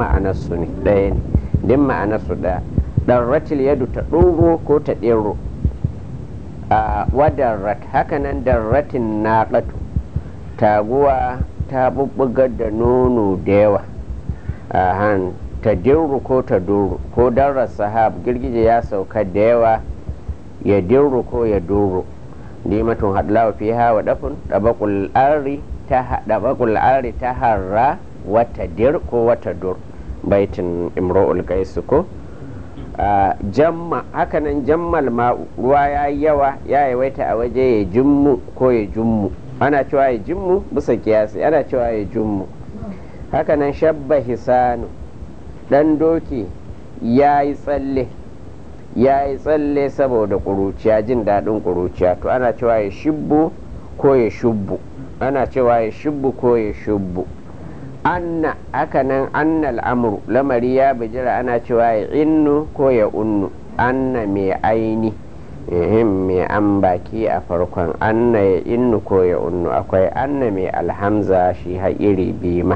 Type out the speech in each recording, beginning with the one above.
ma'anarsu ne ɗaya ne din ma'anarsu ɗaya darratil yadu ta ɗoro ko ta ɗero a wadarrat hakanan darratin naƙatu taguwa ta bubbugar da nono da yawa a han ta dirru ko ta duru ko darar sahab girgije ya sauka da yawa ya dirru ko ya duru nimatun hadlawa fi hawa dafin ɗabaƙul ari ta ɗabaƙul ari ta harra wata dir ko wata dur baitin imro'ul gaisu ko jamma hakanan jammal ma ruwa ya yi yawa ya yawaita a waje ya jimmu ko ya jummu ana cewa ya jimmu bisa kiyasi ana cewa ya jummu hakanan shabba hisanu dan doki ya yi tsalle ya yi tsalle saboda ƙuruciya jin daɗin ƙuruciya to ana cewa ya shibbu ko ya shubbu ana cewa ya shibbu ko ya shubbu anna hakanan anna al'amuru lamari ya bijira ana cewa ya innu ko ya unnu anna mai aini ihim mai an baki a farkon anna ya innu ko ya unnu akwai anna mai alhamza shi iri bima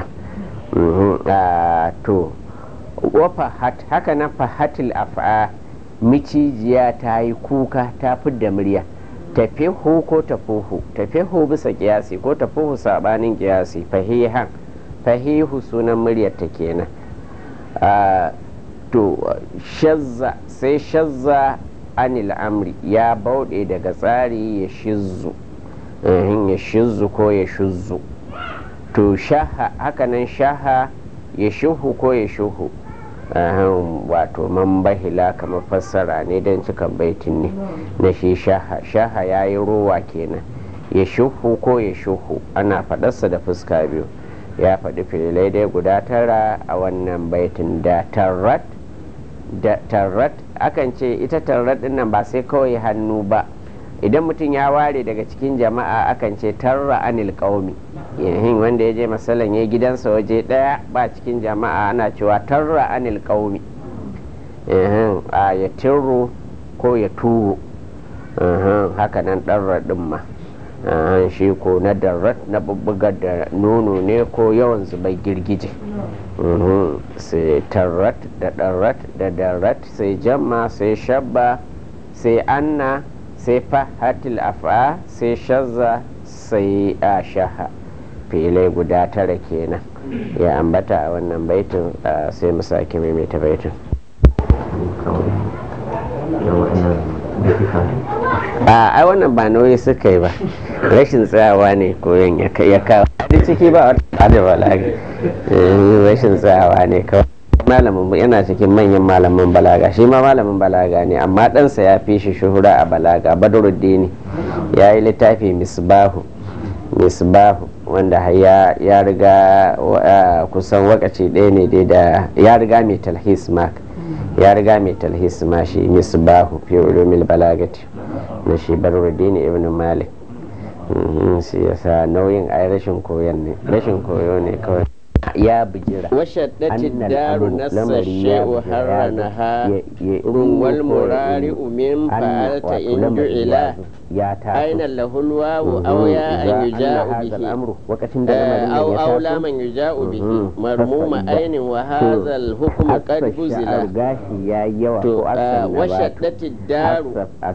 to wafahat haka na fahatil af'a micijiya ta yi kuka ta fidda murya tafihu ko tafuhu tafihu bisa kiyasi ko tafuhu sabanin kiyasi fahihan fahihu sunan muryar ta kenan to shazza sai shazza anil amri ya bauɗe daga tsari ya shizzu ya shizzu ko ya shuzzu to shaha hakanan shaha ya shuhu ko ya shuhu wato man bahila kamar fassara ne don cikan baitin ne na shi shaha shaha ya yi rowa kenan ya shuhu ko ya shuhu ana faɗarsa da fuska biyu ya faɗi fililai dai guda tara a wannan baitin da tarrat da tarrat akan ce ita tarrat din nan ba sai kawai hannu ba idan mutum ya ware daga cikin jama'a akan ce tarra anil qaumi yahin wanda ya je masalan ya gidansa waje daya ba cikin jama'a ana cewa tarra anil qaumi yahin a ya tirru ko ya turo haka nan ɗarra ɗin ma shi ko na darrat na bubbugar da nono ne ko yawan zubai girgije sai tarrat da darrat da darrat sai jamma sai shabba sai anna sai fahatil af'a sai shazza sai ashaha filai guda tara kenan ya ambata a wannan baitin sai mu sake maimaita baitin a ai wannan ba nauyi suka yi ba rashin tsayawa ne koyon ya kawo duk ciki ba wata da balaga rashin tsayawa ne kawai malamin yana cikin manyan malamin balaga shi ma malamin balaga ne amma ɗansa ya fi shi shuhura a balaga badruddini ya yi littafi misbahu misbahu wanda ya riga kusan wakaci ɗaya ne dai da ya riga mai talhis mark ya riga mai talhis ma shi misbahu fi ulumil balagati na shi badruddini ibn malik shi yasa nauyin ai rashin koyon ne rashin koyo ne kawai ya bijira washaddati daru nassa she'u harranaha runwal murari umin fa'alta in ju'ila aina lahul wawu aw ya an yuja'u bihi aw aw la man yuja'u bihi marmuma ainin wa hadha al hukmu qad buzila to washaddati daru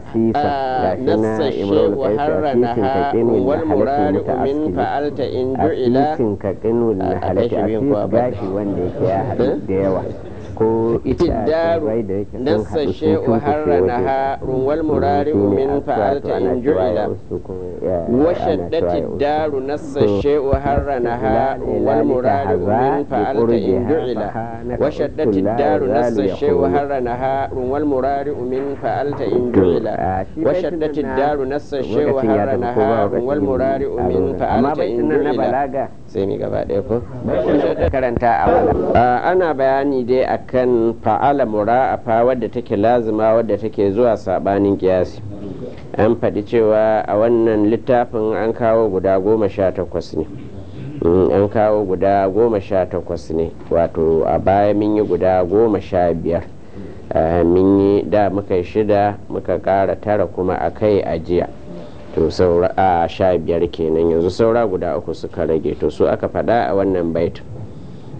nassa she'u harranaha runwal murari umin fa'alta in ju'ila shirin ko gashi wanda yake ya haɗu da yawa ko itiddaru nassa she'u harranaha runwal murari min fa'alta in ju'ila wa shaddati daru nassa she'u harranaha runwal murari min fa'alta in ju'ila wa shaddati daru nassa she'u harranaha runwal murari min fa'alta in ju'ila wa shaddati daru nassa she'u harranaha runwal murari min fa'alta in ju'ila sai mi gaba ɗaya ko karanta a ana bayani dai akan fa'ala mura'afa wadda take lazima wadda take zuwa sabanin kiyasi an faɗi cewa a wannan littafin an kawo guda goma sha takwas ne an kawo guda goma sha takwas ne wato a baya mun yi guda goma sha biyar mun yi da muka shida muka ƙara tara kuma a kai a jiya to saura a sha biyar kenan yanzu saura guda uku suka rage to su aka faɗa a wannan baitin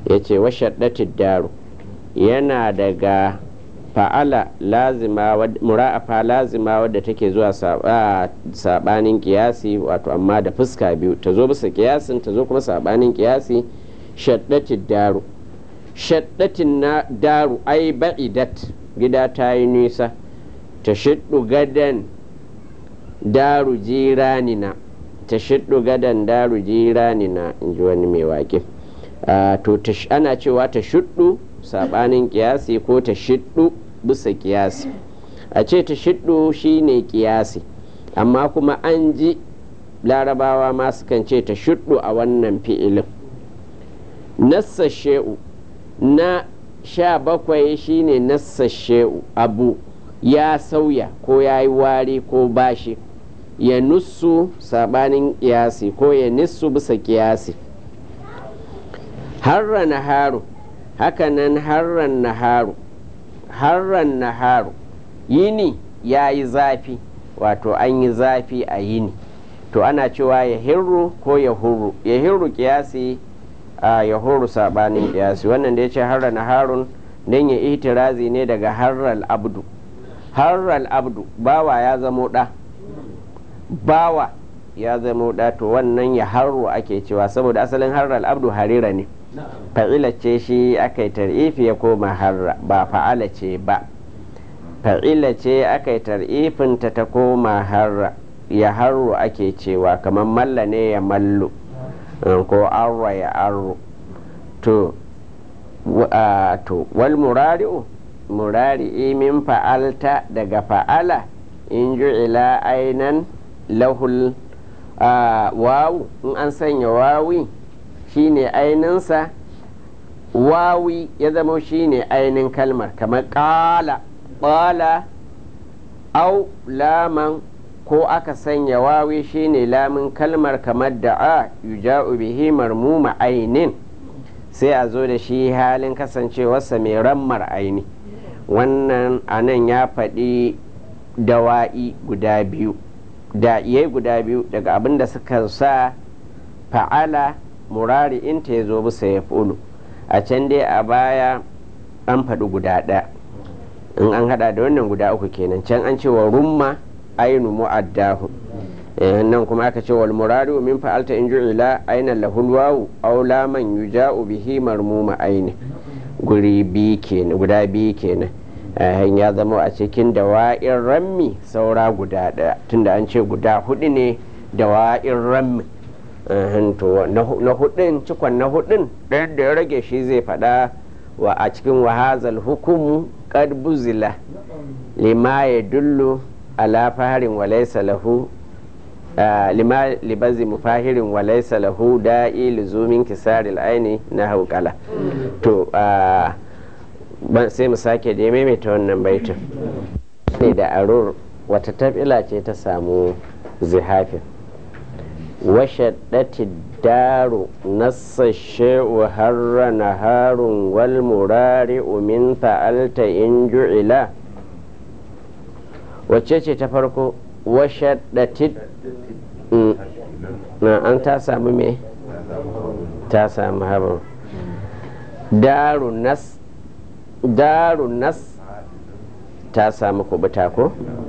ya ce wa shaddatid daru yana daga fa'ala lazima mura'afa lazima wadda take zuwa sabanin kiyasi wato amma da fuska biyu ta zo bisa kiyasin ta zo kuma sabanin kiyasi shaddatid daru shaddatin na daru ai ba'idat gida ta yi nisa ta shiddu gadan daru jiranina ta shiddu gadan daru jiranina in ji wani mai waƙe to ana cewa ta shiddu sabanin kiyasi ko ta shiddu bisa kiyasi a ce ta shiddu shine kiyasi amma kuma an ji larabawa ma sukan ce ta shiddu a wannan fi'ilin nassa she'u na sha bakwai shine nassa she'u abu ya sauya ko ya yi wari ko bashi ya nussu sabanin kiyasi ko ya nissu bisa kiyasi harra naharu hakanan harran naharu harran naharu yini ya yi zafi wato an yi zafi a yini to ana cewa ya hirru ko ya hurru ya hirru kiyasi a ya hurru sabanin kiyasi wannan da ya ce harra naharun don ya itirazi ne daga harral abdu harral abdu bawa ya zamo ɗa bawa ya zamo ɗa to wannan ya harru ake cewa saboda asalin harral abdu harira ne fa'ila ce shi aka yi tar'ifi ya koma harra ba fa'ala ce ba fa'ila ce aka yi tar'ifinta ta koma harra ya harru ake cewa kamar malla ne ya mallu ko arra ya arru to to wal murari'u murari'i min fa'alta daga fa'ala in ju'ila ainan lahul wawu in an sanya wawi shine aininsa wawi ya zama shine ainin kalmar kamar ƙala ƙala au laman ko aka sanya wawi shine lamin kalmar kamar da'a yuja'u bihi marmuma ainin sai a zo da shi halin kasancewarsa mai rammar aini wannan anan ya faɗi dawa'i guda biyu da'iyai guda biyu daga abin da suka sa fa'ala murari in ta ya zo bisa ya fulu a can dai a baya an faɗi guda ɗaya in an haɗa da wannan guda uku kenan can an ce wa rumma ainu mu'addahu nan kuma aka ce wal murari min fa'alta in ju'ila aina lahul wawu aw laman yuja'u bihi marmuma aini guri bi kenan guda bi kenan ya zama a cikin dawa'in rammi saura guda ɗaya tunda an ce guda hudu ne dawa'in rammi to na hudun cikon na hudun ɗayan da ya rage shi zai faɗa wa a cikin wahazal hukumu kad buzila lima ya dullu ala faharin walaisa lahu lima libazi mufahirin walaisa lahu da'i lizumin kisaril aini na haukala to sai mu sake da maimaita wannan baitin ne da arur wata tabila ce ta samu zihafin وشدت الدار نص الشيء هر نهار والمرارع من فعلت إن جعلا wacce ta farko washaddatit na an ta samu me ta samu haɓar daru nas daru nas ta samu kubuta ko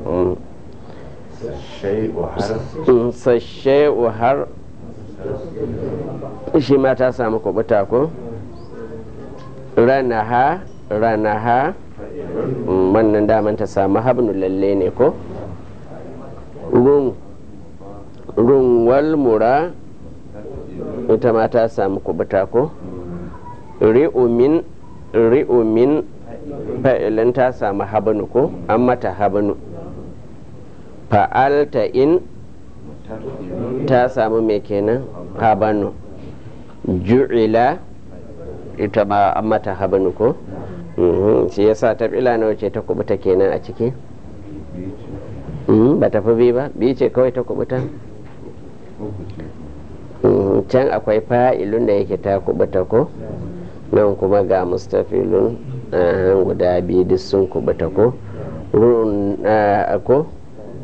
sashe'u har shi ma ta samu kubuta ko ranaha ranaha wannan daman ta samu habnu lalle ne ko run runwal mura ita ma ta samu kubuta ko ri'umin ri'umin fa'ilin ta samu habnu ko an mata habnu fa'alta in ta samu mai kenan habanu ju'ila ita ma an mata habanu ko shi yasa ta fila na wace ta kubuta kenan a ciki ba ta fi bi ba bi ce kawai ta kubuta can akwai fa'ilun da yake ta kubuta ko nan kuma ga mustafilun guda biyu duk sun kubuta ko ko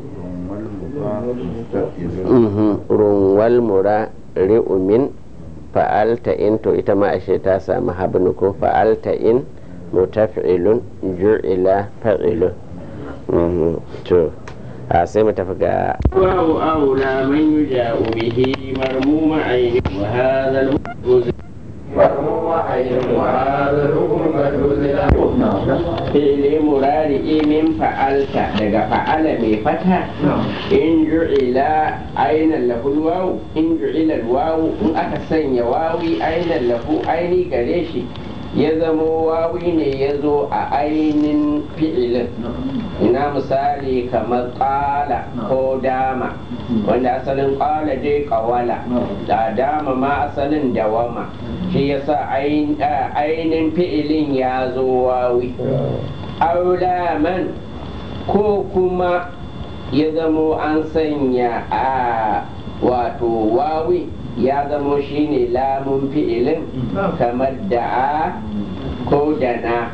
runwal mura ri'umin fa'alta in to ita ma ashe ta samu habnu ko fa'alta in mutaf'ilun ju'ila fa'ilun to a sai mu tafi ga wawu aula man yuja'u bihi marmuma aini wa hadha al مرموم عين وهذا الحكم قد أنزل fi'li murari min fa'alta daga fa'ala mai fata in ju'ila ainan lahu wawu in ju'ila wawu in aka sanya wawi ainan lahu aini gare shi ya zamo wawi ne ya zo a ainin fi'ilin ina misali kamar ƙala ko dama wanda asalin ƙala dai ƙawala da dama ma asalin dawama shi yasa ainin fi'ilin ya zo wawi aulaman ko kuma ya zamo an sanya a wato wawi ya zamo shine lamun fi'ilin kamar da'a ko dana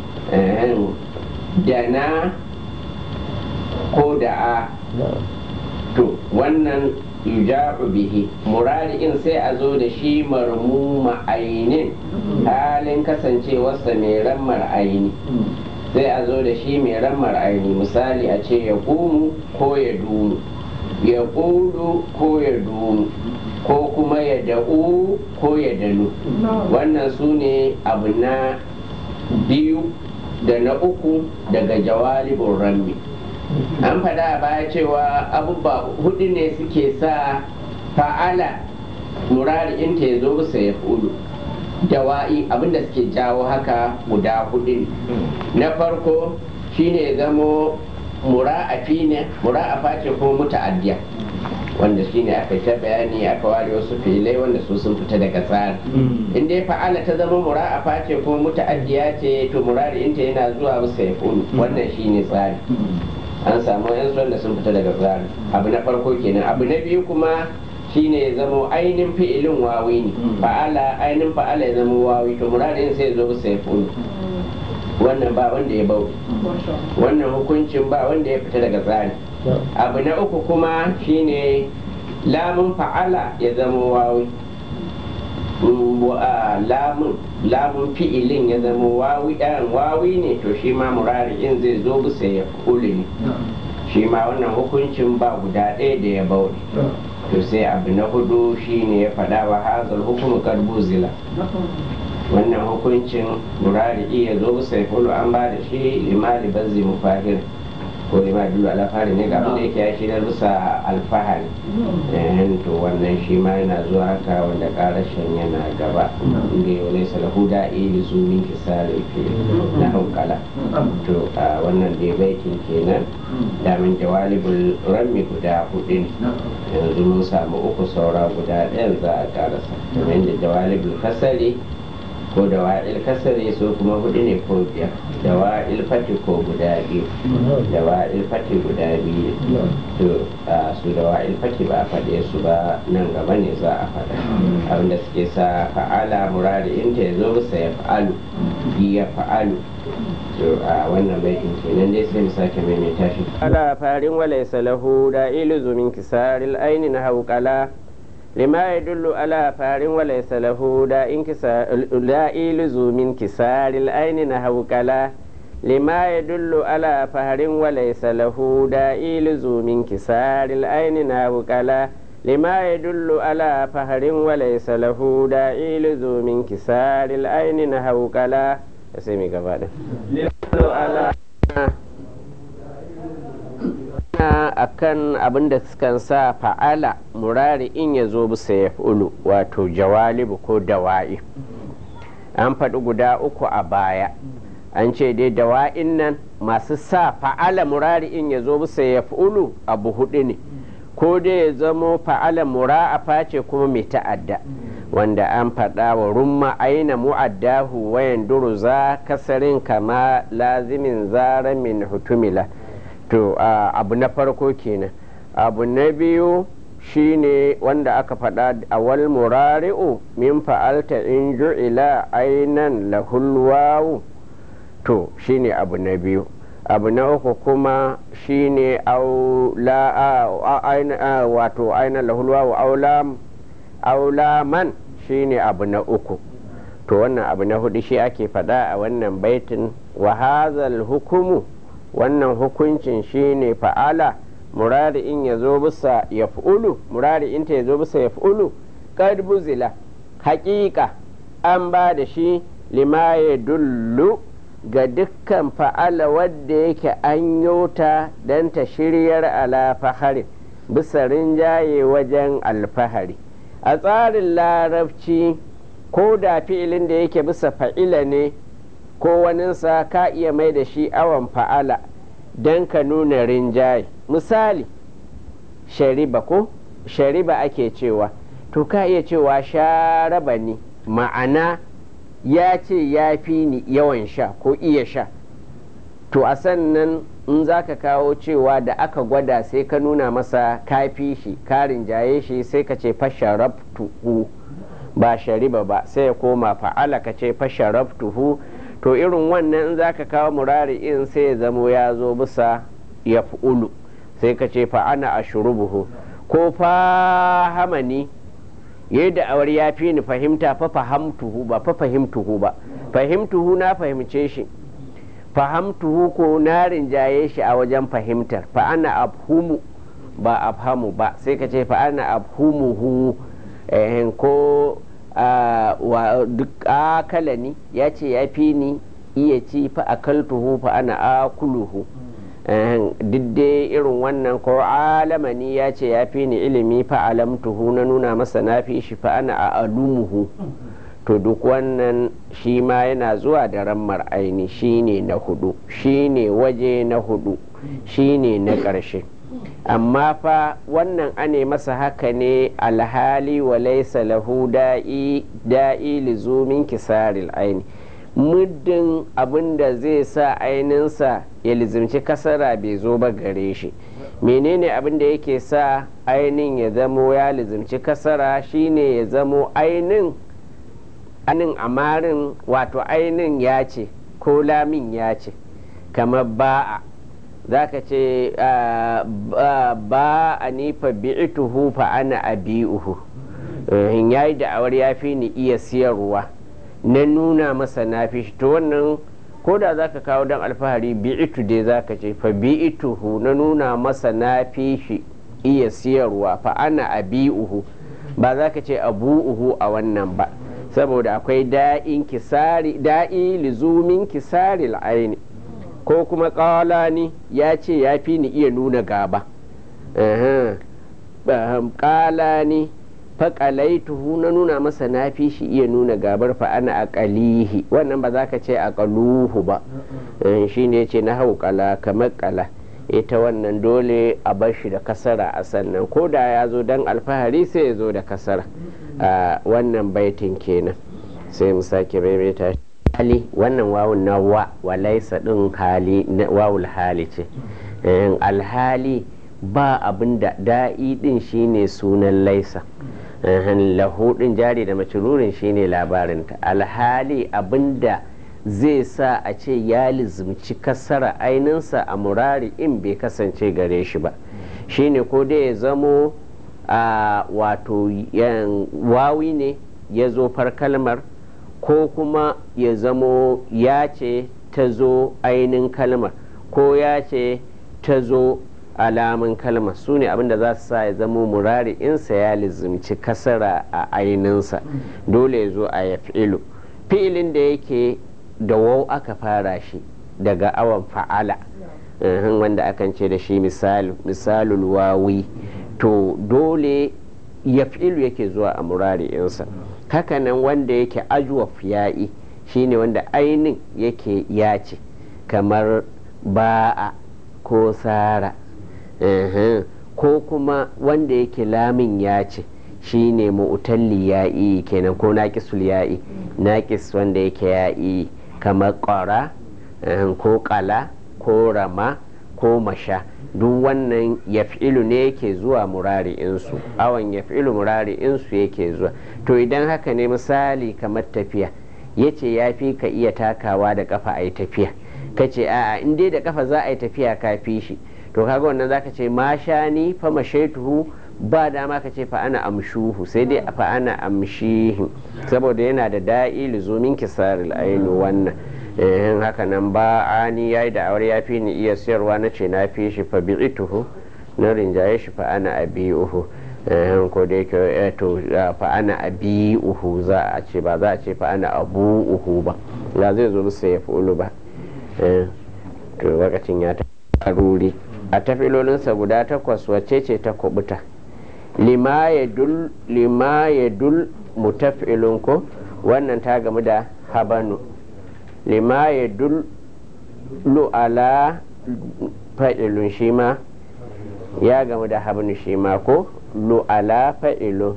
dana ko da'a to wannan yuja'u bihi murari'in sai a zo da shi marmuma ainin halin kasancewarsa mai rammar aini sai a zo da shi mai rammar aini misali a ce ya kumu ko ya dumu ya ƙudu ko ya dumu ko kuma ya da'u ko ya dalu wannan su ne abu na biyu da na uku daga jawalibin rammi an faɗa a baya cewa abubuwa hudu ne suke sa fa'ala murari'in ta ya zo bisa ya fudu dawa'i abinda suke jawo haka guda hudu na farko shine ya zamo mura'afi ne mura'afa ce ko muta'addiya wanda shine aka ta bayani aka ware wasu filai wanda su sun fita daga tsari in dai fa'ala ta zama mura'afa ce ko muta'addiya ce to murari'inta yana zuwa bisa ya fudu wannan shine tsari an samu yan wanda sun fita daga tsari abu na farko kenan abu na biyu kuma shine ya zama ainihin fi'ilin wawi ne fa'ala ainihin fa'ala ya zama wawi to muradin sai ya zo bisa ya fulu wannan ba wanda ya bau wannan hukuncin ba wanda ya fita daga tsari abu na uku kuma shine lamun fa'ala ya zama wawi lamun lamun fi'ilin ya zama wawi ɗan wawi ne to shi ma murari'in zai zo bisa ya kuli ne shi ma wannan hukuncin ba guda ɗaya da ya bauri to sai abu na hudu shi ne ya faɗa wa hazal hukumu karbuzila wannan hukuncin murari'i ya zo bisa ya kulu an ba da shi limali bazzi mufahir ko lima dulu alfahari ne ga abinda yake ya shi na bisa alfahari to wannan shi ma yana zuwa haka wanda karashin yana gaba inda yau laisa lahu da'i li zumin kisari fi na hankala to a wannan dai baitin kenan damin jawalibul rammi guda hudu ne yanzu mun samu uku saura guda ɗayan za a karasa kamar da jawalibul kasari ko da wa'il kasare so kuma hudu ne ko biyar da wa'il fati ko guda biyu da wa'il fati guda biyu to su da wa'il fati ba a faɗe su ba nan gaba ne za a faɗa abinda suke sa fa'ala murari inta ya zo bisa ya fa'alu ya fa'alu to a wannan baitin kenan dai sai mu sake maimaita shi ala farin walaysa lahu da iluzu min kisaril aini na hauƙala لما يدل على فار وليس له دا انكسار لا إلز من كسار العين نحو كلا لما يدل على فهر وليس له دا إلز من كسار العين نحو كلا لما يدل على فهر وليس له دا إلز من كسار العين نحو كلا سيمي كفاده على akan abin da sukan sa fa'ala murari in ya zo bisa ya ulu wato jawalibu ko dawa'i an faɗi guda uku a baya an ce dai dawa'in nan masu sa fa'ala murari in ya zo bisa ya ulu abu hudu ne ko dai ya zamo fa'ala mura'afa ce kuma mai ta'adda wanda an faɗa wa rumma aina mu'addahu wayan duru za kasarin kama lazimin zara min hutumila to abu na farko kenan abu na biyu shine wanda aka faɗa a wal murari'u min fa'alta in ju'ila ainan lahulwawu to shine abu na biyu abu na uku kuma shine wato ainan lahulwawu aula man shine abu na uku to wannan abu na hudu shi ake faɗa a wannan baitin wa hazal hukumu wannan hukuncin shine fa'ala murari in ya zo bisa ya fi'ulu murari in ta ya zo bisa ya fi'ulu kad buzila haƙiƙa an ba da shi lima ya dullu ga dukkan fa'ala wadda yake an yota don ta shiryar ala fahari bisa rinjaye wajen alfahari a tsarin larabci ko da fi'ilin da yake bisa fa'ila ne ko waninsa ka iya mai da shi awon fa'ala don ka nuna rinjaye misali shariba ko shariba ake cewa to ka iya cewa sharaba ne ma'ana ya ce ya fi ni yawan sha ko iya sha to a sannan in za ka kawo cewa da aka gwada sai ka nuna masa kafi shi karin jaye shi sai ka ce fasharabtuhu ba shariba ba sai ya koma fa'ala ka ce fasharabtuhu to irin wannan in za ka kawo murari in sai ya zamo ya zo bisa ya ulu sai ka ce fa'ana a shurubuhu ko fahamani yadda awar ya fi ni fahimta fa fahamtuhu ba fa fahimtuhu ba fahimtuhu na fahimce shi fahamtuhu ko na rinjaye shi a wajen fahimtar fa ana abhumu ba abhamu ba sai ka ce fa ana abhumuhu eh, ko wa duk akalani ya ce ya fi ni iya ci fa akaltuhu fa ana akuluhu duk dai irin wannan ko alamani ya ce ya fi ni ilimi fa alamtuhu na nuna masa na fi shi fa ana a alumuhu to duk wannan shi ma yana zuwa da rammar aini shi ne na hudu shi ne waje na hudu shi ne na ƙarshe amma fa wannan ane masa haka ne alhali wa laisa lahu da'i da'i lizumin kisaril aini muddin abin da zai sa aininsa ya lizimci kasara bai zo ba gare shi menene abin da yake sa ainin ya zamo ya lizimci kasara shine ya zamo ainin anin amarin wato ainin ya ce ko lamin ya ce kamar ba'a za ka ce ba a nifa bi'ituhu fa ana abi'uhu ya yi da'awar ya fi ni iya siyarwa na nuna masa na fi shi to wannan ko da za ka kawo don alfahari bi'itu dai za ka ce fa bi'ituhu na nuna masa na fi shi iya siyarwa fa ana abi'uhu ba za ka ce abu'uhu a wannan ba saboda akwai da'in kisari da'i lizumin kisari aini ko kuma ƙalani ya ce ya fi ni iya nuna gaba ƙalani faƙalaituhu na nuna masa na fi shi iya nuna gabar fa ana aƙalihi wannan ba za ka ce aƙaluhu ba shi ne ce na hau ƙala kamar ƙala ita wannan dole a bar shi da kasara a sannan ko da ya zo don alfahari sai ya zo da kasara a wannan baitin kenan sai mu sake maimaita hali wannan wawun na wa walaisa din hali wawul hali ce alhali ba abin da da'i din shine sunan laisa lahu din jari da macirurin shine labarinta alhali abinda zai sa a ce ya lizimci kasara aininsa a murari in bai kasance gare shi ba shine ko dai ya zamo a wato wawi ne ya zo far kalmar ko kuma ya zamo ya ce ta zo ainin kalmar ko ya ce ta zo alamun kalmar su ne abinda za su sa ya zamo murari insa ya lizimci kasara a aininsa dole ya zo a ya fi'ilu fi'ilin da yake da wau aka fara shi daga awan fa'ala wanda akan ce da shi misalul wawi to dole ya fi'ilu yake zuwa a murari'insa hakanan wanda yake ajuwaf ya'i shine wanda ainin yake yace kamar ba'a ko sara ko kuma wanda yake lamin yace shine mu'talli ya'i kenan ko naqisul ya'i naqis wanda yake ya'i kamar ƙwara ko ƙala ko rama ko masha duk wannan yaf'ilu ne yake zuwa murari'insu awon yaf'ilu murari'insu yake zuwa to idan haka ne misali kamar tafiya ya ce ya fi ka iya takawa da kafa a yi tafiya ka ce a'a in dai da kafa za a yi tafiya ka fi shi to kaga wannan zaka ce ma sha ni fa mashaituhu ba dama ka ce fa ana amshuhu sai dai fa ana amshihi saboda yana da da'i lizumin kisaril ainu wannan eh haka nan ba ani yayi da aure ya fi ni iya siyarwa na ce na fi shi fa bi'ituhu na rinjaye shi fa ana abi'uhu ko da yake to fa ana abi'uhu za a ce ba za a ce fa ana abu'uhu ba ya zai zo musu ya fi'ulu ba to lokacin ya ta ruri a tafilolinsa guda takwas wacce ce ta kubuta lima ya dul mutafilun ko wannan ta gamu da habanu lima ya dul lu'ala fa'ilun shi ma ya gamu da habanu shi ma ko lu'ala fa'ilun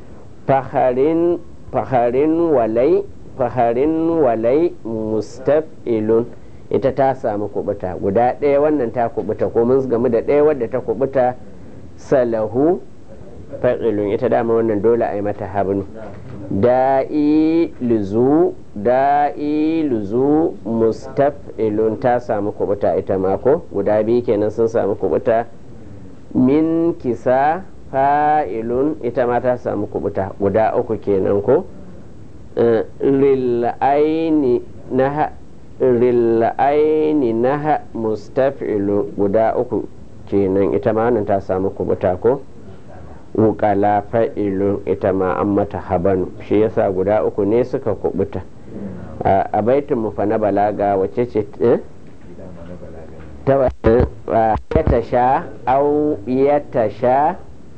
faharin walai faharin walai mustafilun ita ta samu kubuta guda ɗaya wannan ta kubuta ko mun gamu da ɗaya wadda ta kubuta salahu fa'ilun ita dama wannan dole a yi mata habnu da'i luzu da'i luzu mustaf'ilun ta samu kubuta ita mako guda biyu kenan sun samu kubuta min kisa fa'ilun ita ma ta samu kubuta guda uku kenan ko ril'aini na ril'aini na mustaf'ilun guda uku kenan ita ma wannan ta samu kubuta ko wukala fa'ilun ita ma an mata habanu shi yasa guda uku ne suka kubuta a baitin mu fa na balaga wace ce ya tasha au ya tasha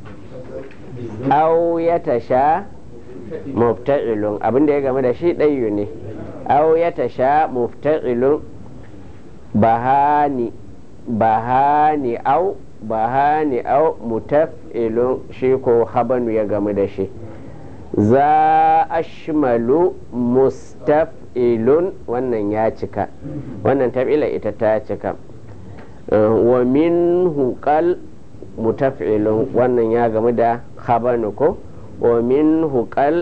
au ya tasha mufta'ilun abinda ya game da shi ɗayu ne au ya tasha mufta'ilun bahani bahani au bahani au mutaf'ilun shi ko habanu ya gamu da shi za ashmalu mustaf'ilun wannan ya cika wannan tab'ila ita ta cika wa min hukal mutaf'ilun wannan ya gamu da habanu ko wa min hukal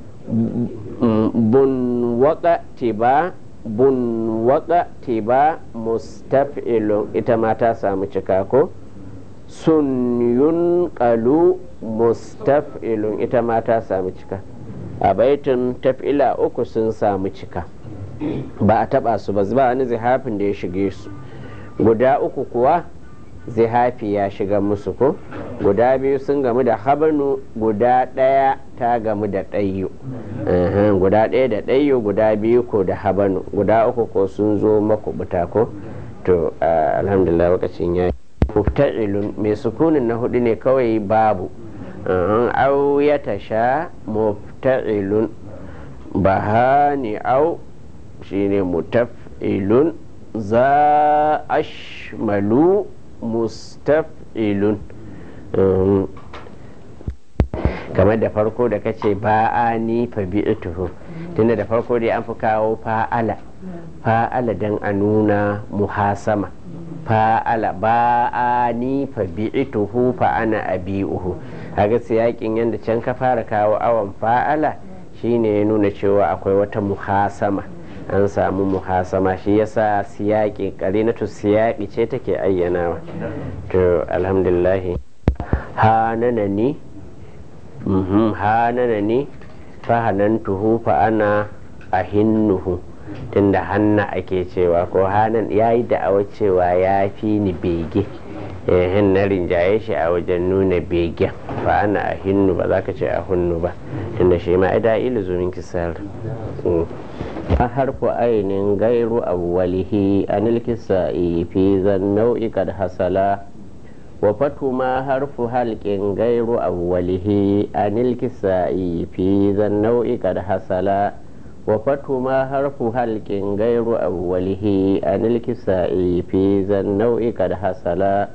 bun waka tiba bun waka tiba mustaf'ilun ita ma ta samu cika ko sun yunƙalu mustaf'ilun ita ma ta samu cika a baitin taf'ila uku sun samu cika ba a taba su ba ba wani zihafin da ya shige su guda uku kuwa zihafi ya shiga musu ko guda biyu sun gamu da habanu guda ɗaya ta gamu da ɗayyu guda ɗaya da ɗayyu guda biyu ko da habanu guda uku ko sun zo makubuta ko to alhamdulillah lokacin ya mufta'ilun mai sukunin na hudu ne kawai babu au ya tasha mufta'ilun bahani au shine mutaf'ilun za ashmalu mustaf'ilun kamar da farko da kace ba'ani fa bi'tuhu tunda da farko dai an fi kawo fa'ala fa'ala dan a nuna muhasama fa'ala ba'ani fa bi'tuhu fa ana abi'uhu kaga siyakin yanda can ka fara kawo awan fa'ala shine ya nuna cewa akwai wata muhasama an samu muhasama shi yasa siyaki karinatu siyaki ce take ayyanawa to alhamdulillah hanana ni hanana ni fahanantuhu fa ana ahinnuhu tunda hanna ake cewa ko hanan ya yi da'awar cewa ya fi ni bege hin na rinjaye shi a wajen nuna begen fa ana ahinnu ba za ka ce a hunnu ba tunda shi ma ida ilizumin kisar a harfu ainin gairu awwalihi anil kisa'i fi zan nau'i kad hasala wa fatu ma harfu halqin gairu awwalihi anil kisa'i fi zan nau'i kad hasala wa fatu ma harfu halqin gairu awwalihi anil kisa'i fi zan nau'i kad hasala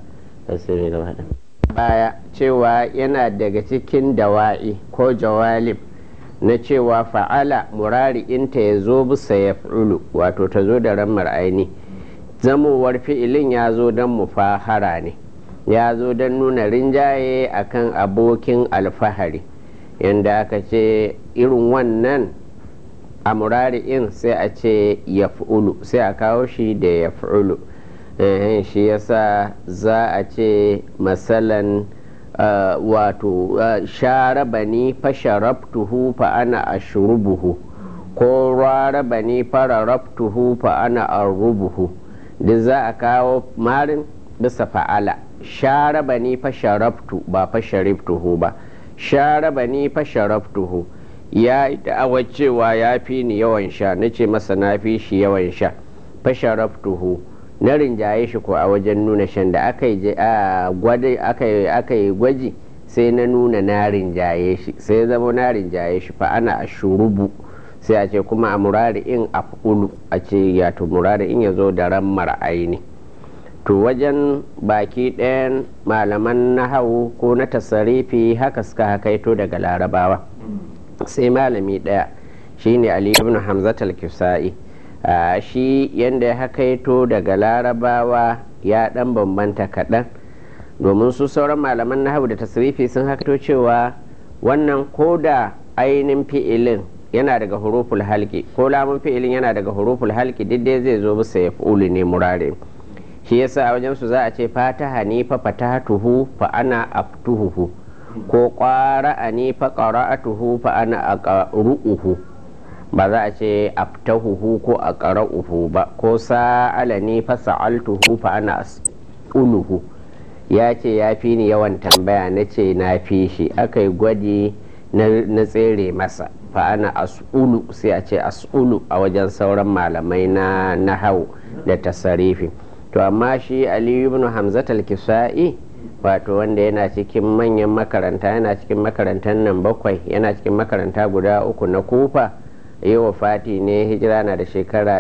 baya cewa yana daga cikin dawa'i ko jawalib na cewa fa'ala murari'inta ya zo bisa ya wato ta zo da rammar aini zamowar fi'ilin ya zo don mufahara ne ya zo don nuna rinjaye akan abokin alfahari yadda aka ce irin wannan a murari'in sai a ce ya sai a kawo shi da ya shi yasa za a ce masalan wato sharabani fa sharabtuhu fa ana ashrubuhu ko rarabani fa rarabtuhu fa ana arrubuhu duk za a kawo marin bisa fa'ala sharabani fa sharabtu ba fa sharibtuhu ba sharabani fa sharabtuhu ya yi da'awar cewa ya fi ni yawan sha na ce masa na fi shi yawan sha fa sharabtuhu na rinjaye shi ko a wajen nuna shan da aka yi gwaji sai na nuna na rinjaye shi sai ya zama na rinjaye shi fa ana a shurubu sai a ce kuma a murari in a a ce yato murari in ya zo da ran mar'aini to wajen baki ɗayan malaman nahawu ko na tasarifi haka suka hakaito daga larabawa sai malami ɗaya shine ali ibn hamzat al-kisa'i shi yadda ya hakaito daga larabawa ya ɗan bambanta kaɗan domin su sauran malaman nahawu da tasirifi sun hakaito cewa wannan ko da ainihin fi'ilin yana daga huruful halki ko lamun fi'ilin yana daga huruful halki dai zai zo bisa ya fi'ulu ne murare shi yasa a wajen su za a ce fataha ni fa fatahatuhu fa ana aftuhuhu ko qara'a ni fa qara'atuhu fa ana aqra'uhu ba za a ce aftahuhu ko aqra'uhu ba ko sa'ala ni fa sa'altuhu fa ana as'uluhu ya ce ya fi ni yawan tambaya na ce na fi shi aka yi gwaji na tsere masa fa ana as'ulu sai a ce as'ulu a wajen sauran malamai na nahau da tasarifi to amma shi aliyu ibn hamzat al-kisa'i wato wanda yana cikin manyan makaranta yana cikin makarantar nan bakwai yana cikin makaranta guda uku na kufa yi wa fati ne hijira na da shekara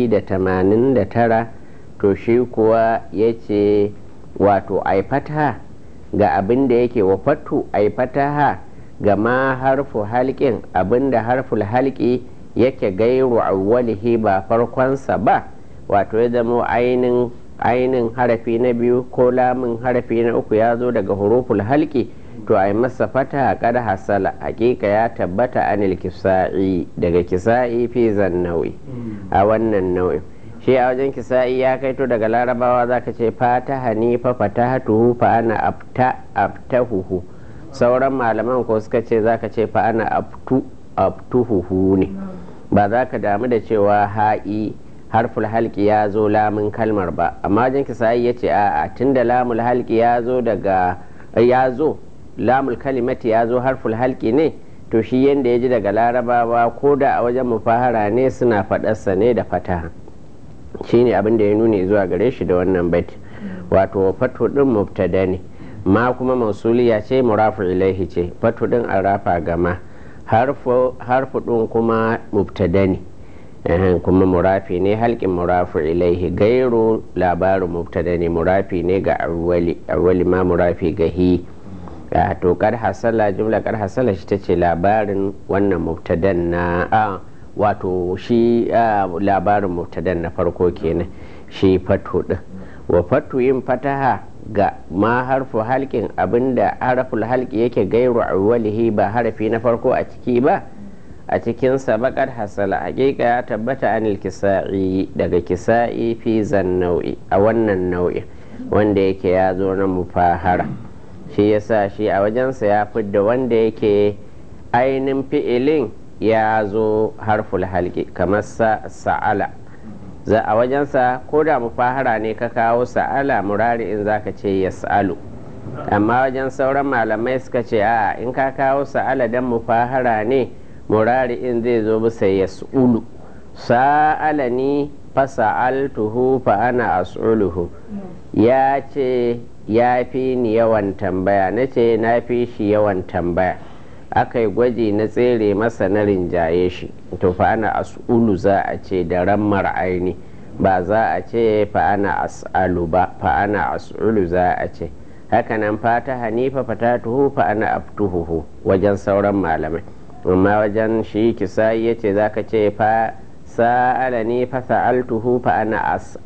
189 to shi kuwa ya ce wato aifata ga abin da yake wa fatu aifataha ga ma harfu halƙin abin da harful halƙi yake gairu awwalihi ba farkonsa ba wato ya zama ainin ainin harafi na biyu ko lamun harafi na uku ya zo daga huruful halki to a yi masa fata kada hasala hakika ya tabbata anil kisa'i daga kisa'i fi zannawi a wannan nau'in shi a wajen kisa'i ya kaito daga larabawa zaka ce fata hanifa fatahatuhu fa ana afta aftahuhu sauran malaman ko suka ce zaka ce fa ana aftu aftuhuhu ne ba za ka damu da cewa ha'i harful halki ya zo lamun kalmar ba amma wajen kisa'i ya ce a'a tunda lamul halki ya zo daga ya zo lamul kalimati ya zo harful halki ne to shi yadda ya ji daga larabawa ko da a wajen mufahara ne suna faɗarsa ne da fataha shi ne abin da ya nuni zuwa gare shi da wannan bait wato fatu din mubtada ne ma kuma mausuliya ce murafu ilaihi ce fatu din an rafa gama harfu din kuma mubtada ne kuma murafi ne halkin murafu ilaihi gairu labarin mubtada ne murafi ne ga awwali awwali ma murafi ga hi to kar hasala jumla kar hasala shi ta ce labarin wannan mubtadan na a wato shi labarin mubtadan na farko kenan shi fatu din wa fatu yin fataha ga ma harfu halkin abinda harful halki yake gairu awwalihi ba harafi na farko a ciki ba a cikin sabakar hasala hakika ya tabbata anil kisa'i daga kisa'i fi zan nau'i a wannan nau'i wanda yake ya zo na mufahara shi yasa shi a wajensa ya fidda wanda yake ainin fi'ilin ya zo harful halki kamar sa'ala za a wajensa ko da mufahara ne ka kawo sa'ala murari in zaka ce ya sa'alu amma wajen sauran malamai suka ce a in ka kawo sa'ala dan mufahara ne murari in zai zo bisa ya su'ulu sa'ala ni fasa'altuhu fa ana as'uluhu ya ce ya fi ni yawan tambaya na ce na fi shi yawan tambaya aka yi gwaji na tsere masa na rinjaye shi to fa ana as'ulu za a ce da rammar aini ba za a ce fa ana as'alu ba fa ana as'ulu za a ce hakanan fata hanifa fatatuhu fa ana aftuhuhu wajen sauran malamai amma wajen shi kisayi ya ce za ka ce fa sa'ala ne fa sa'altuhu fa ana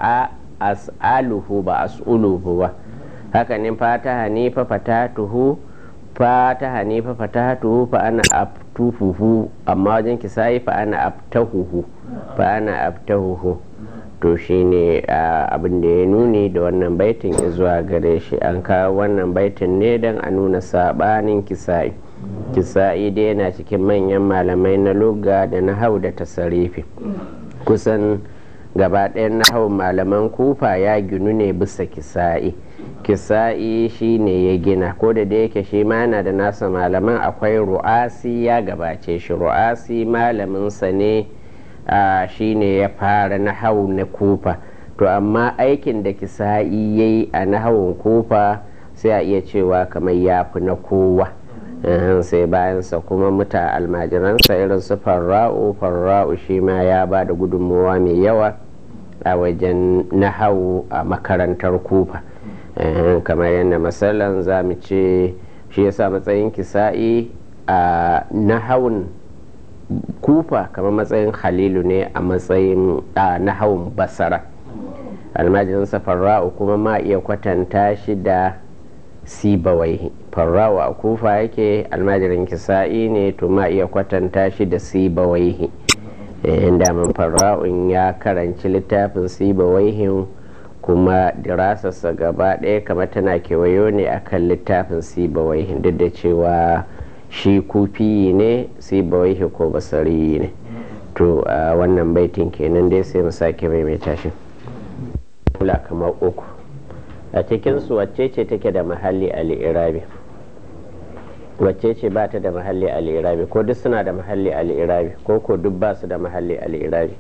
as'aluhu ba as'uluhu ba hakanin fata hanifa fatatuhu fata hanifa fatatuhu fa ana aftuhuhu amma wajen kisayi fa ana aftahuhu fa ana aftahuhu to shine abin da ya nuni da wannan baitin zuwa gare shi an kawo wannan baitin ne don a nuna sabanin kisa'i kisa'i dai yana cikin manyan malamai na lugga da na hau da tasarifi kusan gaba ɗayan na hau malaman kufa ya ginu ne bisa kisa'i kisa'i shi ne ya gina ko da da yake shi ma yana da nasa malaman akwai ru'asi ya gabace shi ru'asi malaminsa ne shi ne ya fara na hau na kufa to amma aikin da kisa'i ya yi a nahawun kufa sai a iya cewa kamar ya fi na kowa sai bayansa kuma muta almajiransa irin su farra'u farra'u shi ma ya ba da gudunmuwa mai yawa a wajen nahawu a makarantar kufa kamar yadda matsalan za mu ce shi yasa matsayin kisa'i a nahawun kufa kamar matsayin halilu ne a matsayin nahawun basara almajiransa farra'u kuma ma iya kwatanta shi da sibawai farrawa a kufa yake almajirin kisa'i ne to ma iya kwatanta shi da sibawaihi daman farra'un ya karanci littafin sibawaihin kuma dirasarsa gaba ɗaya kamar tana kewayo ne akan littafin sibawaihin duk da cewa shi kufi ne sibawaihi ko basari ne to wannan baitin kenan dai sai mu sake maimaita shi kula kamar uku a cikinsu wacce ce take da mahalli al'irabi wacce ce ba ta da mahalli al'irabi ko duk suna da mahalli al'irabi ko ko duk ba su da mahalli al'irabi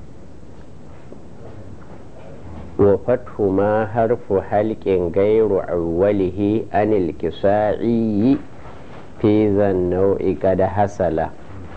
wa fathu ma harfu halƙin gairu awwalihi anil kisa'i fi zan nau'i kada hasala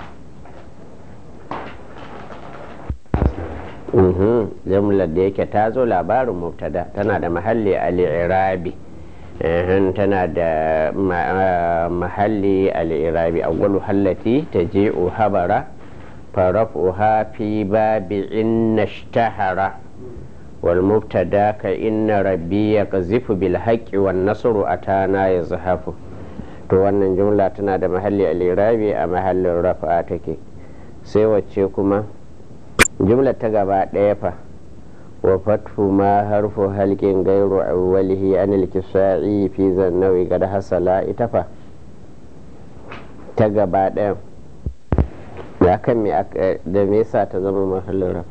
jumlar da yake ta zo labarin mubtada tana da mahalli al'irabi tana da mahalli al'irabi awwalu hallati ta je habara faraf'uha fi babi inna shtahara wal mubtada ka inna rabbi ya qazifu bil haqqi wan nasru atana yazhafu to wannan jumla tana da mahalli al'irabi a mahallin rafa take sai wacce kuma jumla ta gaba ɗaya fa wa fatfu ma harfu halkin gairu awwalihi an alkisa'i fi zannawi gada hasala ita fa ta gaba ɗaya ya kan me da me yasa ta zama mahallin rafa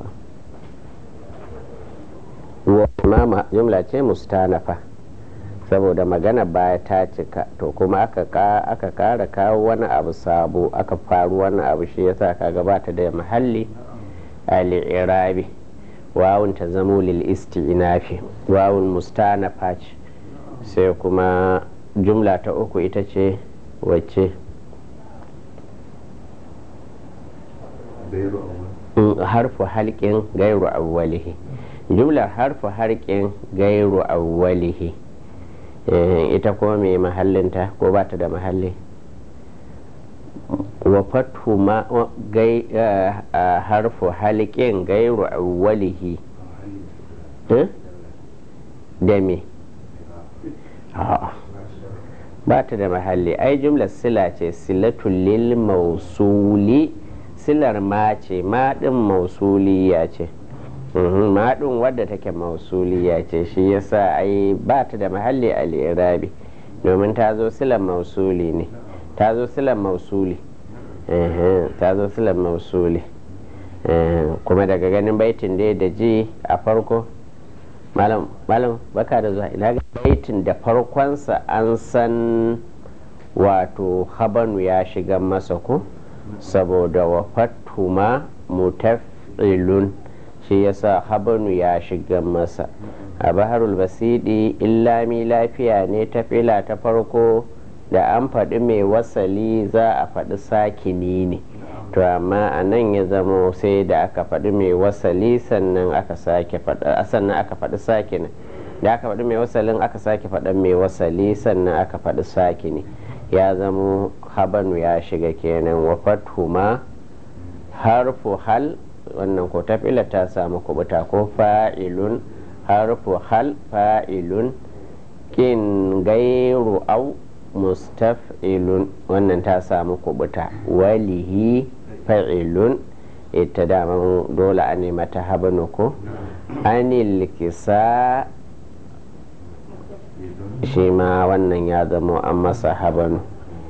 wa ma jumla ce mustanafa saboda magana baya ta cika to kuma aka kara kawo wani abu sabo aka faru wani abu shi yasa ka gabata da mahalli al'irabi wawun ta zamo lil isti'nafi wawun mustanafa ce sai kuma jumla ta uku ita ce wacce harfu halƙin gairu awwalihi jumlar harfu harƙin gairu awwalihi ita kuma mai mahallinta ko ba ta da mahalli wa fathu ma gai harfu halikin gairu awwalihi da me ba ta da mahalli ai jumlar sila ce silatul lil mausuli silar ma ce ma din mausuliya ce ma din wadda take mausuliya ce shi yasa ai ba ta da mahalli al-irabi domin ta zo silar mausuli ne ta zo silar mausuli ta zo silar mausuli kuma daga ganin baitin dai da ji a farko malam baka da zuwa ina ga baitin da farkonsa an san wato habanu ya shiga masa ko saboda wa fatuma mutaf'ilun shi yasa habanu ya shiga masa a baharul basidi illami lafiya ne ta fila ta farko da an faɗi mai wasali za a faɗi sakini ne to amma a nan ya zama sai da aka faɗi mai wasali sannan aka sake faɗa sannan aka faɗi sakini da aka faɗi mai wasalin aka sake faɗa mai wasali sannan aka faɗi sakini ya zama habanu ya shiga kenan wa ma harfu hal wannan ko tafila ta samu kubuta ko fa'ilun harfu hal fa'ilun kin gairu au mustaf'ilun wannan ta samu kubuta walihi fa'ilun ita daman dole a nema ta habanu ko anil kisa shi ma wannan ya zama an masa habanu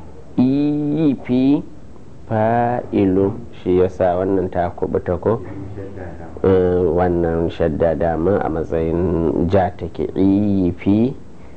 ifi fa'ilu shi yasa wannan ta kubuta ko wannan shadda dama a matsayin ja take ifi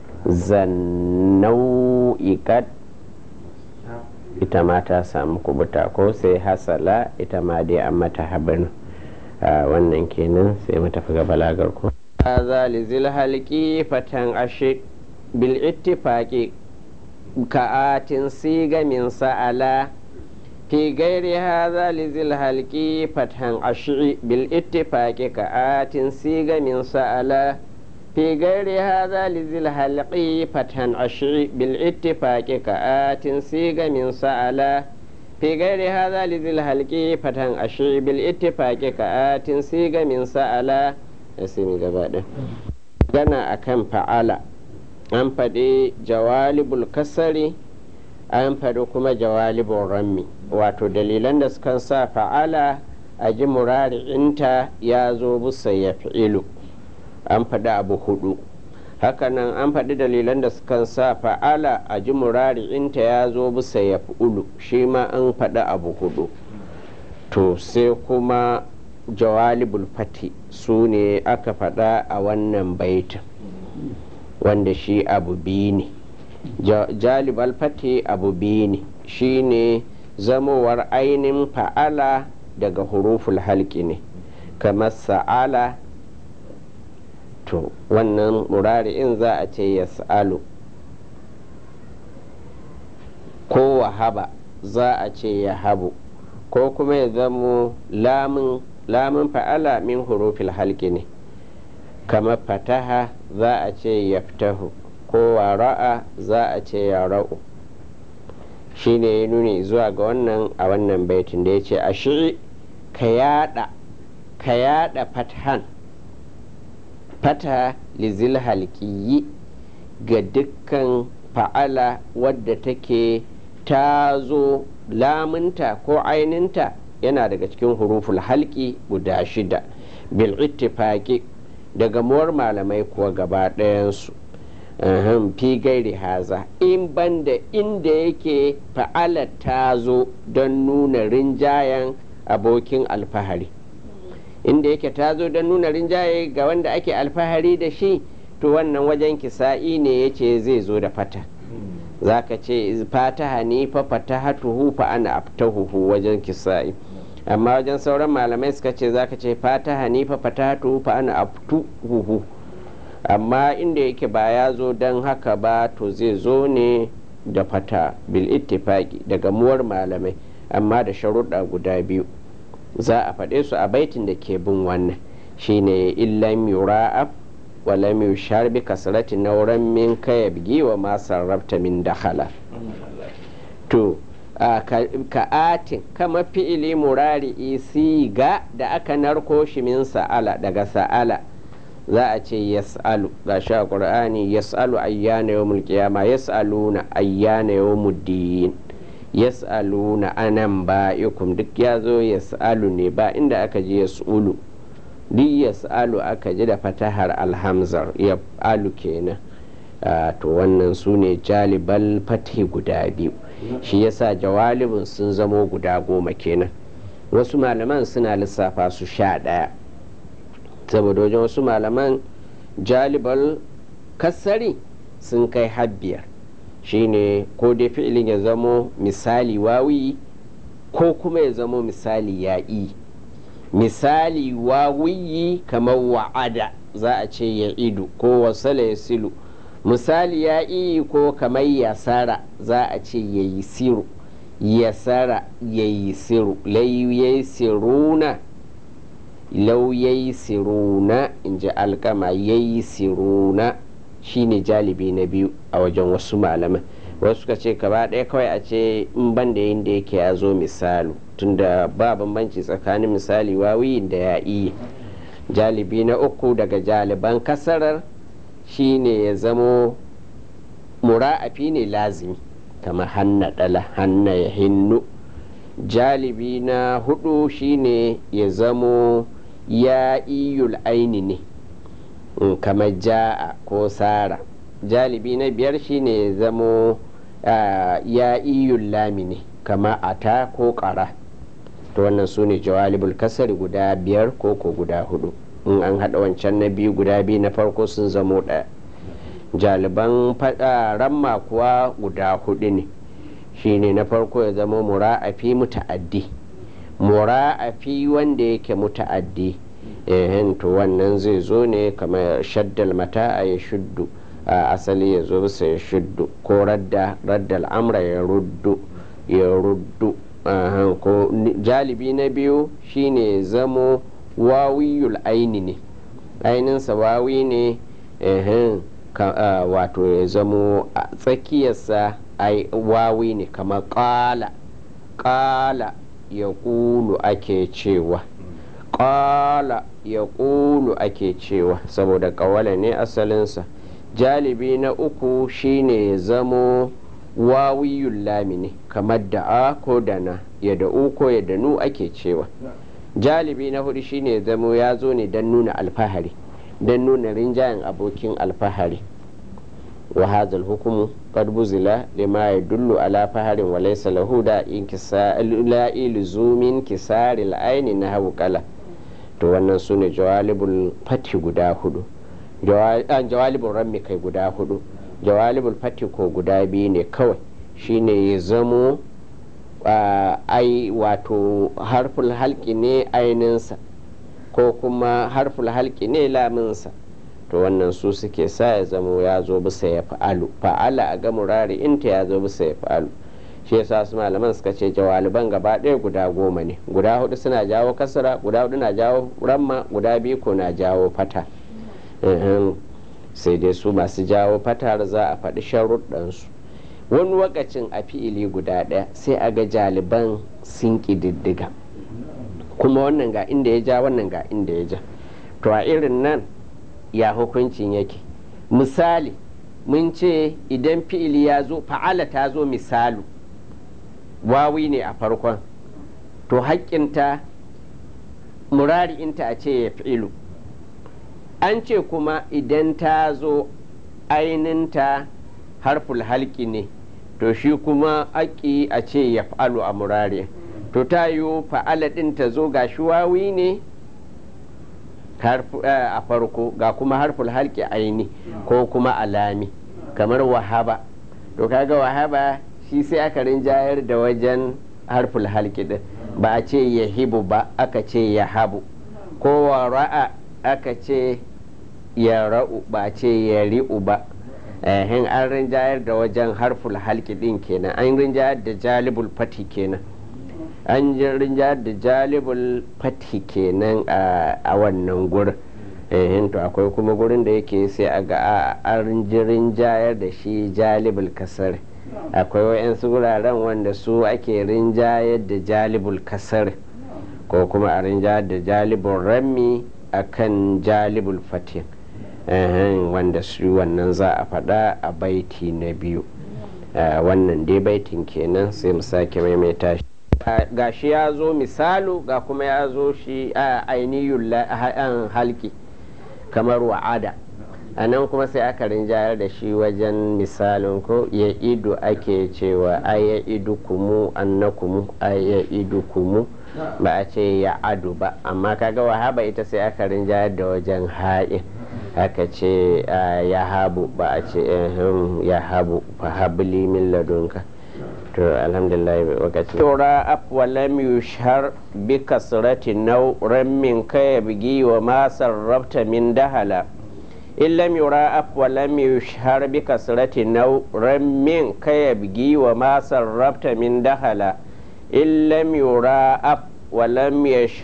zannau'ikat ita ma ta samu kubuta ko sai hasala ita ma dai an mata habanu wannan kenan sai mu tafi ga balagar ko هذا لذي الحلق فتن أشي بالاتفاق كآت سيغ من سألا في غير هذا لذي الحلق فتن أشي بالاتفاق كآت سيغ من سألا في غير هذا لذي الحلق فتن أشي بالاتفاق كآت سيغ من سألا في غير هذا لذي الحلق فتن أشي بالاتفاق كآت سيغ من سألا asini gaba ɗin gana a kan fa'ala an faɗi jawalibul kasari an faɗi kuma jawalibul rammi wato dalilan da suka sa fa'ala a ji murari'inta ya zo busa ya fi'ilu an faɗi abu hudu hakanan an faɗi dalilan da suka sa fa'ala a ji murari'inta ya zo busa ya fi'ulu shi ma an faɗi abu hudu to sai kuma jawalibul fati su ne aka faɗa a wannan baitin wanda shi abu biyu ne jalibal fati abu biyu ne shi ne zamowar ainihin fa'ala daga huruful halki ne kamar sa'ala to wannan murari'in za a ce ya sa'alu ko wahaba za a ce ya habu ko kuma ya zamo lamun lamun fa'ala min hurufil halki ne kamar fataha za a ce yaftahu ko wara'a za a ce ya ra'u shi ne ya nuni zuwa ga wannan a wannan baitin da ya ce a shiri ka yada ka yada fathan fata lizil halkiyi ga dukkan fa'ala wadda take ta zo lamunta ko aininta yana daga cikin huruful halki guda shida bil ittifaqi daga muwar malamai kuwa gaba ɗayansu fi gairi haza in banda inda yake fa'ala ta zo don nuna rinjayen abokin alfahari inda yake ta zo don nuna rinjaye ga wanda ake alfahari da shi to wannan wajen kisa'i ne ya ce zai zo da fata za ka ce fataha ni fa fatahatuhu fa ana aftahuhu wajen kisa'i amma wajen sauran malamai suka ce za ka ce fataha ni fa fatahatuhu fa ana aftuhuhu amma inda yake ba ya zo don haka ba to zai zo ne da fata bil ittifaqi daga muwar malamai amma da sharuɗa guda biyu za a faɗe su a baitin da ke bin wannan shine illam yura'af wa lam yushar bi kasrati nauran min kaya bigi wa ma sarrafta min dakhala to ka atin kama fi'ili murari siga da aka narko shi min sa'ala daga sa'ala za a ce yas'alu ga shi a qur'ani yas'alu ayyana yawmul qiyama yas'aluna ayyana yawmuddin yas'aluna anan ba'ikum duk ya zo yas'alu ne ba inda aka ji yas'ulu duk yas'alu aka ji da fatahar alhamzar ya alu kenan to wannan su ne jalibal fatih guda biyu shi yasa jawalibin sun zamo guda goma kenan wasu malaman suna lissafa su sha ɗaya saboda wajen wasu malaman jalibal kasari sun kai habbiyar shine ko dai fi'ilin ya zamo misali wawi ko kuma ya zamo misali ya'i misali wawiyi kamar wa'ada za a ce ya idu ko wasala ya silu misali ya'i ko kamar yasara za a ce ya yi siru yasara ya yi siru lai siruna lau ya yi siruna in ji alkama ya yi siruna shine jalibi na biyu a wajen wasu malaman wasu suka ce gaba ɗaya kawai a ce in ban da yin da yake ya zo misalu tunda ba bambanci tsakanin misali wawiyin da ya iya jalibi na uku daga jaliban kasarar shine ya zamo mura'afi ne lazimi kamar hanna ɗala hanna ya hinnu jalibi na hudu shine ya zamo ya iyul aini ne kamar ja'a ko sara jalibi na biyar shine zamo ya iyul lami ne kamar ata ko ƙara to wannan su ne jawalibul kasari guda biyar ko ko guda hudu in an haɗa wancan na biyu guda biyu na farko sun zamo ɗaya jaliban faɗa ramma kuwa guda hudu ne shine na farko ya zama mura'afi muta'addi mura'afi wanda yake muta'addi ehen to wannan zai zo ne kamar shaddal mata a ya shuddu a asali ya zo bisa ya shuddu ko radda raddal amra ya ruddu ya ruddu ko jalibi na biyu shine zamo wawiyul aini ne aininsa wawi ne ehen wato ya zamo a tsakiyarsa wawi ne kamar ƙala ƙala ya ƙulu ake cewa ƙala ya ƙulu ake cewa saboda ƙawala ne asalinsa jalibi na uku shine ya zamo wawiyun lami ne kamar da'a ko dana ya da'u ko ya danu ake cewa jalibi na hudu shine ya zamo ya zo ne don nuna alfahari don nuna rinjayen abokin alfahari wa hazal hukumu qad buzila lima yadullu ala faharin wa laysa lahu da la ilzumin kisaril aini na kala to wannan sune jawalibul fati guda hudu jawalibul rammi kai guda hudu jawalibul fati ko guda biyu ne kawai shine ya zamo ai wato harful halki ne aininsa ko kuma harful halki ne laminsa to wannan su suke sa ya zamo ya zo bisa ya fa'alu fa'ala a ga murari inta ya zo bisa ya fa'alu shi yasa su malaman suka ce jawaliban gaba ɗaya guda goma ne guda hudu suna jawo kasara guda hudu na jawo ramma guda biyu ko na jawo fata sai dai su masu jawo fatar za a faɗi sharuɗansu wani wakacin a fi'ili guda ɗaya sai a ga jaliban sun ƙididdiga kuma wannan ga inda ya ja wannan ga inda ya ja to a irin nan ya hukuncin yake misali mun ce idan fi'ili ya zo fa'ala ta zo misalu wawi ne a farkon to haƙƙinta murari'inta a ce ya fi'ilu an ce kuma idan ta zo aininta harful halki ne to shi kuma haƙƙi a ce ya fa'alu a murari to ta yi fa'ala ɗin ta zo ga wawi ne a farko ga kuma harful halki aini ko kuma alami kamar wahaba to kaga wahaba shi sai aka rinjayar da wajen harful halki din ba a ce ya hibu ba aka ce ya habu ko wa ra'a aka ce ya ra'u ba a ce ya ri'u ba ehin an rinjayar da wajen harful halki din kenan an rinjayar da jalibul fati kenan an rinjayar da jalibul fati kenan a wannan gurin ehin to akwai kuma gurin da yake sai a ga an rinjayar da shi jalibul kasar akwai wa'yansu wuraren wanda su ake rinjayar da jalibul kasar ko kuma a rinjayar da jalibul rammi akan jalibul fatin wanda su wannan za a faɗa a baiti na biyu wannan dai baitin kenan sai mu sake maimaita shi ga shi ya zo misalu ga kuma ya zo shi a ainihin halki kamar wa'ada a nan kuma sai aka rinjayar da shi wajen misalin ko ya ido ake cewa a ya idu kumu annakumu a ya idu kumu ba a ce ya adu ba amma kaga wahaba ita sai aka rinjayar da wajen ha'in aka ce ya habu ba a ce ya habu fa habli min ladunka to alhamdulillah wakati tura af wa lam yushhar bi kasrati naw rammin kaya bigi wa ma sarrafta min dahala in lam yura af wa lam yushhar bi kasrati naw rammin kaya bigi wa ma sarrafta min dahala in lam yura af wa lam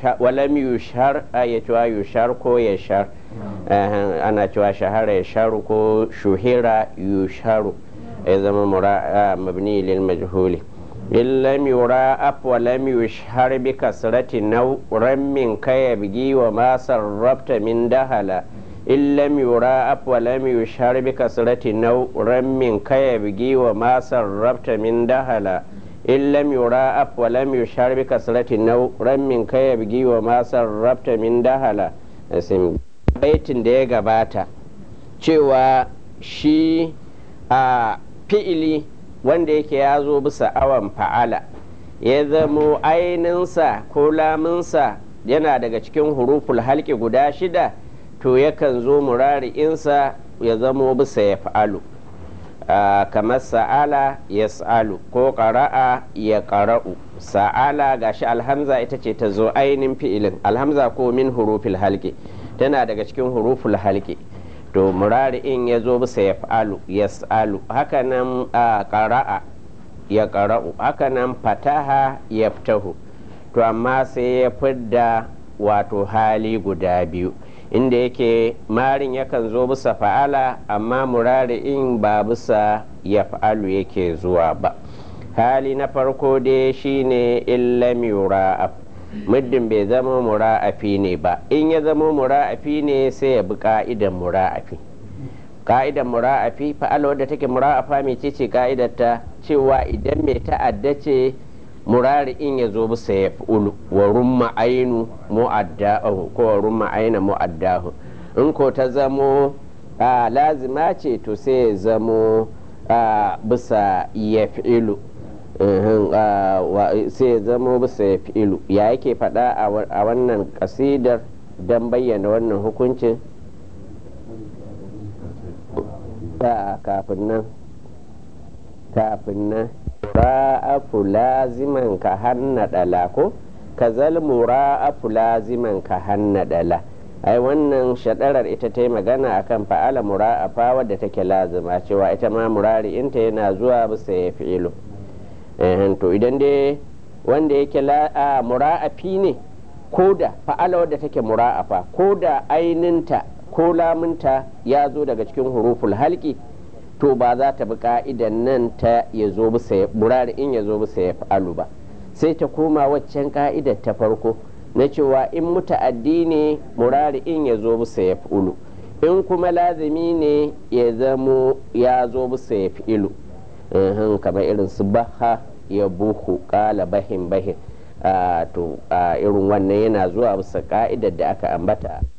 yushhar ayatuwa yushar ko yashar ana cewa shahara yasharu ko shuhira yusharu ya zama mabni lil majhuli in lam yura af wa lam yushhar bi kasrati naw rammin kaya bigi wa ma sarrafta min dahala in lam yura af wa lam yushhar bi kasrati naw rammin kaya bigi wa ma sarrafta min dahala in lam yura'af wa lam yushar bi kasrati naw rammin kaya bigi wa ma sarrafta min dahala asim baitin da ya gabata cewa shi a fi'ili wanda yake ya zo bisa awan fa'ala ya zamo aininsa ko laminsa yana daga cikin huruful halki guda shida to yakan zo murari'insa ya zamo bisa ya fa'alu kamar sa'ala ya sa'alu ko ƙara'a ya ƙara'u sa'ala gashi alhamza ita ce ta zo ainin fi'ilin alhamza ko min huruful halki tana daga cikin huruful halki to murari'in ya zo bisa ya fa'alu ya sa'alu hakanan ƙara'a ya ƙara'u hakanan fataha ya fitahu to amma sai ya fidda wato hali guda biyu inda yake marin yakan zo bisa fa'ala amma murari'in ba bisa ya fa'alu yake zuwa ba hali na farko dai shine illam yura'af muddin bai zama mura'afi ne ba in ya zama mura'afi ne sai ya bi ka'idan mura'afi ka'idan mura'afi fa'ala wadda take mura'afa mai ce ka'idar ta cewa idan mai ta'adda ce murari'in ya zo bisa ya fi'ulu wa rumma ainu mu'addahu ko wa rumma aina mu'addahu in ko ta zamo lazima ce to sai ya zamo bisa ya fi'ilu sai ya zamo bisa ya fi'ilu ya yake faɗa a wannan kasidar don bayyana wannan hukuncin kafin nan kafin nan mura'afu laziman ka hanna dala ko ka zal mura'afu laziman ka hanna dala ai wannan shadarar ita ta yi magana akan fa'ala mura'afa wadda take lazima cewa ita ma murari inta yana zuwa bisa ya fi'ilo to idan dai wanda yake mura'afi ne ko da fa'ala wadda take mura'afa ko da aininta ko lamunta ya zo daga cikin huruful halki to ba za ta bi ka'idan nan ta ya zo bisa murari in ya zo bisa ya fa'alu ba sai ta koma waccan ka'idar ta farko na cewa in muta'addi ne murari in ya zo bisa ya fi'ulu in kuma lazimi ne ya zamo ya zo bisa ya fi'ilu kamar irin su baha ya buhu kala bahin bahin to irin wannan yana zuwa bisa ka'idar da aka ambata